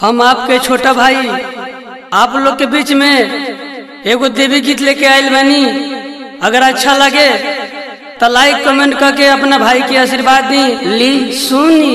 हम आपके छोटा भाई आप लोग के बीच में एगो देवी गीत लेके आयल बानी अगर अच्छा लगे तो लाइक कमेंट करके अपना भाई के आशीर्वाद दी ली सुनी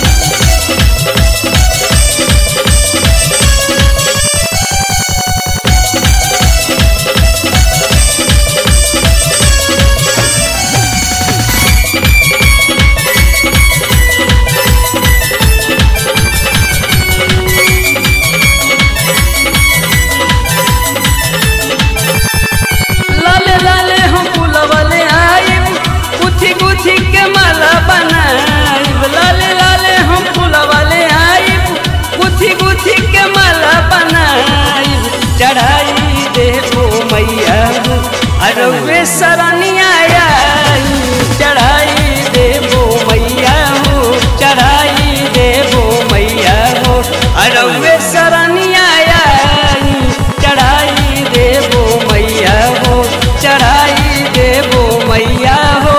लाले लाले हम फूलवले आइब गुथी गुथी के माला बनाइब लाले लाले हम फूलवले आइब गुथी गुथी के माला बनाइब चढ़ाई देबो मैया अरवे सरनिया आई चढ़ाई देबो मैया हो चढ़ाई देबो मैया हो अरवे सरनिया आई चढ़ाई देबो मैया हो चढ़ाई देबो मैया हो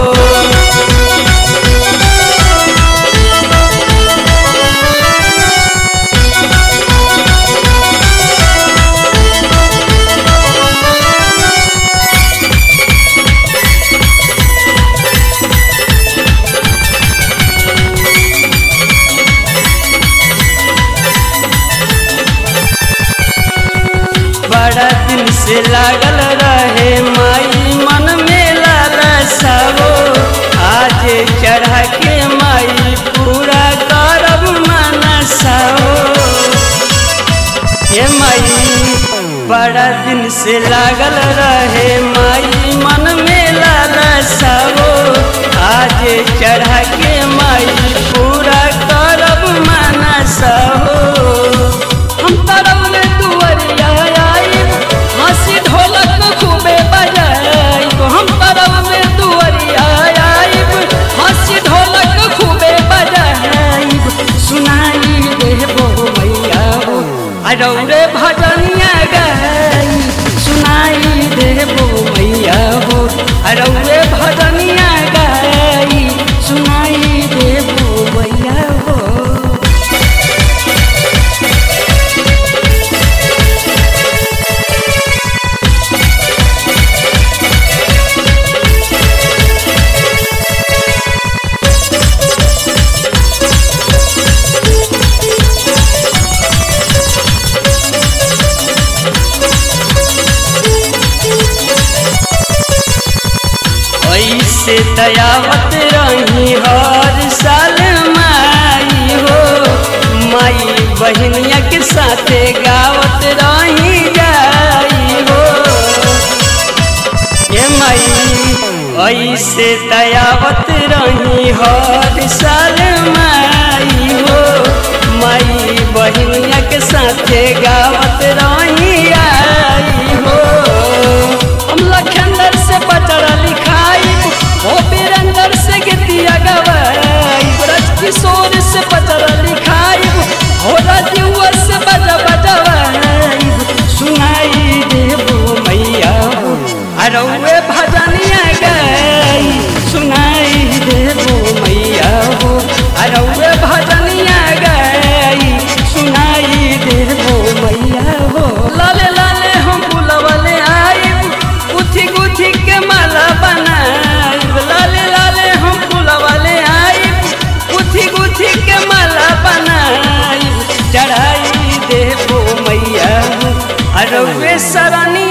बड़ा दिन से लागल रहे माई मन में लालसावो आज चढ़ा के माई पूरा करब मनसाओ ये माई बड़ा दिन से लागल रहे माई मन में लालसावो आज चढ़ा के माई पूरा करब मनसाओ हम तरब में दुअरिया आइब हंसी ढोलक खूबे बजाइब हम तरब में दुअरिया आइब हंसी ढोलक खूबे बजाइब सुनाई देबो मैया हो अरौरे भजनिया गाई सुनाई देबो मैया हो अरौरे भजनिया गाई सुनाई देबो मैया हो ऐसे दयावत रही हर साल माई हो माई बहनिया के साथे गावत रही जाई हो ये माई ऐसे दयावत रही हर साल माई हो माई बहनिया के साथे गावत रही आई हो हम लखनदर से पचड़ा लिखाई ओ बीरंदर से गीतिया गवाई ब्रज किशोर से पचड़ा लिखाई हो राजुआ से बजा बजवाई सुनाई देबो मैया हो अरौए भजनिया गाई सुनाई देबो मैया हो अरौए भजनिया गाई सुनाई देबो मैया हो लाले लाले हम बुलवले आइब गुथी गुथी के माला बनाइब लाले लाले हम बुलवले आइब गुथी गुथी के माला बनाइब चढ़ाई देबो मैया हो अरौए सरनी